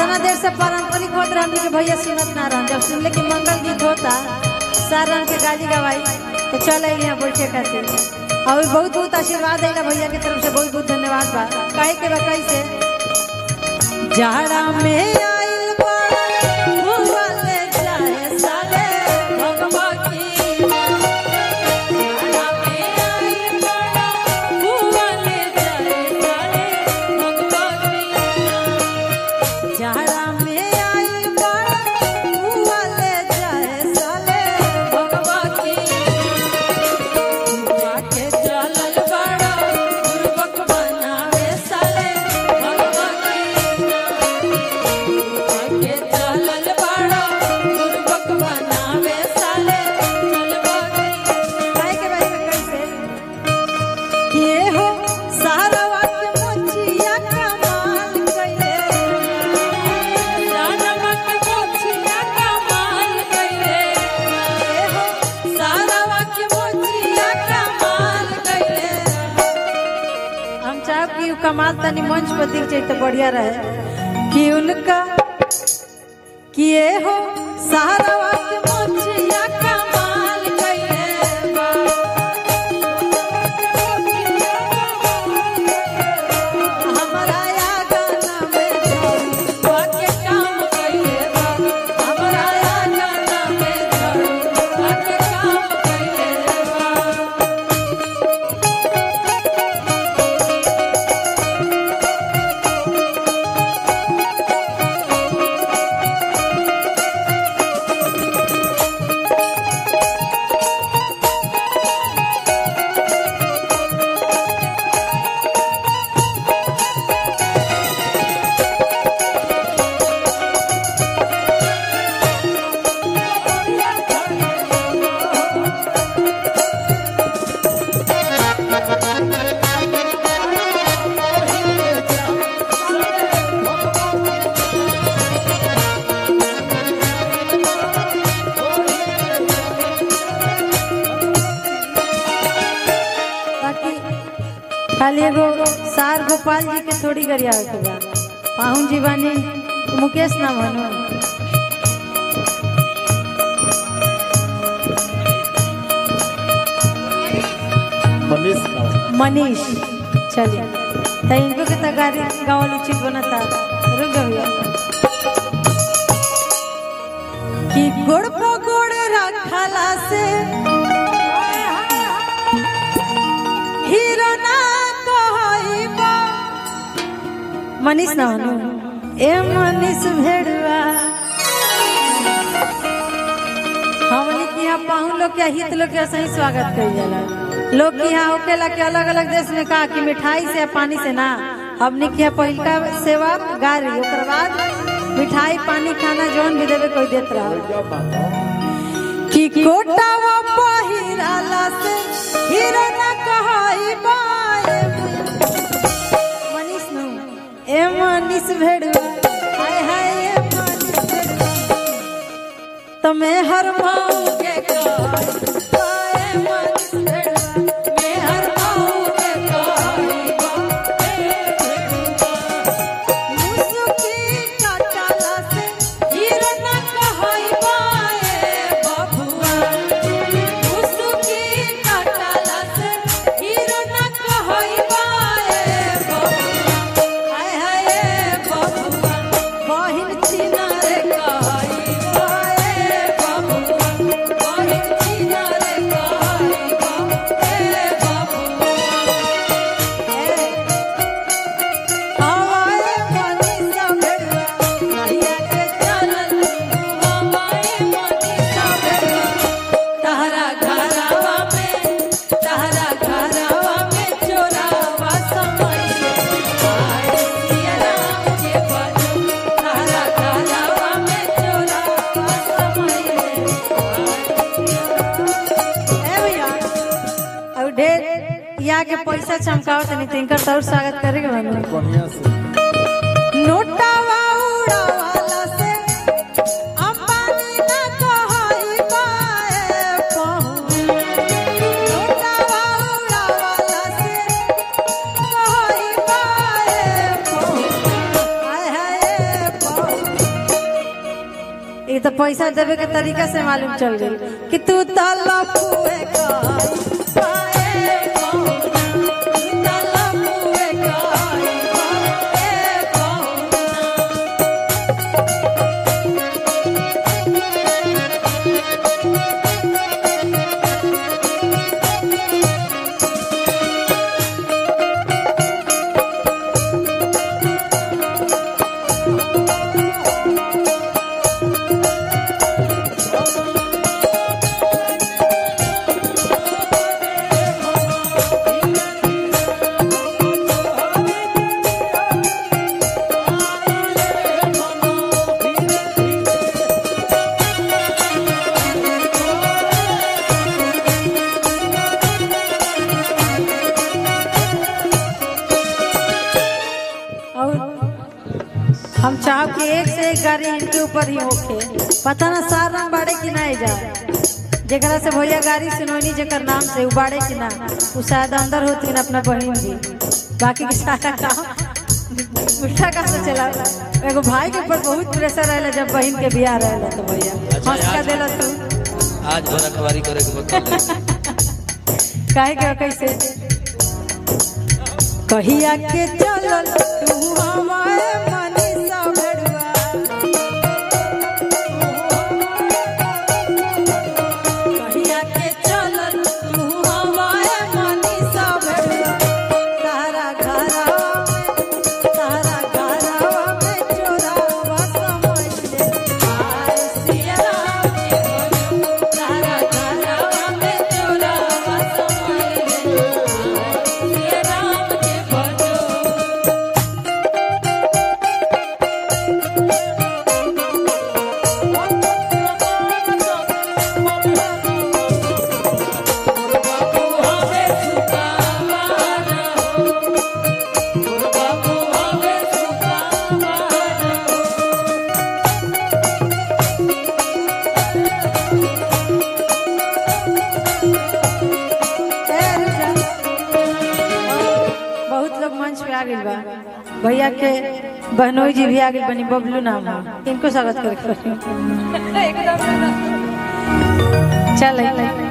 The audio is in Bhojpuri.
इतना देर से पारंपरिक होत रहा हमनी के भैया सुनत ना रहा जब सुनले कि मंगल गीत होता सारण के गाली गवाई तो चल आई यहाँ बैठे खातिर और बहुत बहुत आशीर्वाद है भैया के तरफ से बहुत बहुत धन्यवाद बा काहे के बा कैसे जाड़ा में आइल बाड़ा हुआ ले जाए साले भगवा की जाड़ा में आइल बाड़ा हुआ ले जाए साले भगवा की जाड़ा में आइल बाड़ा हुआ ले जाए साले भगवा की हुआ के चलल बाड़ा गुरबक बनावे साले भगवा की के चलल बाड़ा गुरबक बनावे साले चलबा काहे के बारे में कैसे के हो सारवा के मोचिया कमाल कइले सारवा के मोचिया कमाल कइले के हो सारवा के मोचिया कमाल कइले हम चाहब कि उ कमाल तनी मंच पर दिख जाए तो बढ़िया रहे कि उनका किए हो सहारावा के मोचिया कमाल कइले बा हमरा या गाना में जोड़ी बाके काम कइले बा हमरा या गाना में जोड़ी बाके काम कइले बा बाकी खाली एगो सार गोपाल जी के थोड़ी गरिया के बा पाहुन जी बानी मुकेश ना बनो मनीष राव मनीष चलिए तो इनको के तो गाड़ी गावल उचित बनता रुक जा भैया कि गोड़ पो गोड़ रखला से हीरो ना कहइबा मनीष ना बनो ए मनीष भेड़वा हमनी के यहाँ पाहुन लोग के हित लोग के सही स्वागत कइल जाला लोग के यहाँ होकेला के अलग अलग देश में कहा कि मिठाई से पानी से ना हमनी के यहाँ पहिलका सेवा गाड़ी ओकर बाद मिठाई पानी खाना जौन भी देवे कोई देत रहा क्या बात है कि कोटावा पहिराला से हीरो ना कहई बाए मनीष नु ए मनीष भेड़वा हाय हाय ए मनीष भेड़वा तमे हर माऊ के कहई बाए मनीष भेड़वा मैं हर माऊ के कहई बाए मुसुकी काटाला से हीरो ना कहई बाए बबुआ मुसुकी काटाला से हीरो ना कहई बाए बबुआ हाय हाय बबुआ बहिन चिना रे कहई बाए बबुआ बहिन चिना रे कहई बाए बबुआ ए हवाए मनीषा भेड़वा कहिया के चलल हवाए मनीषा भेड़वा तहरा घरवा में तहरा घरवा में चोरावा समय आए सिया राम के भजन तहरा घरवा में चोरावा समय ए भैया और ढेर या के पैसा चमकाओ तनी तिनकर तौर स्वागत करे के बनू बढ़िया से नोटावा उड़ावाला से अंबानी ना कहई बाए पहुँ नोटावा उड़ावाला से कहई बाए पहुँ हाय हाय पहुँ ये तो पैसा देवे के तरीका से मालूम चल गई कि तू ताला पुए काई पाए पौना, तू ताला पुए काई पाए पौना। और हम चाहब कि एक से एक गाड़ी इनके ऊपर ही होके पता ना सार रंग बाड़े कि ना जा जेकरा से भैया गाड़ी सुनोनी जेकर नाम से उबाड़े कि ना उ शायद अंदर होती ना अपना बहन भी बाकी के सारा काम उल्टा काम से चला एगो भाई के ऊपर बहुत प्रेशर रहेला जब बहन के बियाह रहेला तो भैया अच्छा, हंस का आज- देला तू आज भर अखबारी करे के बता काहे के कैसे कहिया के चलल तू हमारे मनीषा भेड़ुआ कहिया के चलल तू हमारे मनीषा भेड़ुआ तारा घरवा में तारा घरवा में चोरावा समझ ले आए सिया राम के भजो तारा घरवा में चोरावा समझ ले आए सिया राम के भजो बहुत लोग मंच पे आ गइल बा भैया के बहनोई जी भी आ गइल बनी बबलू नाम है इनको स्वागत करे चल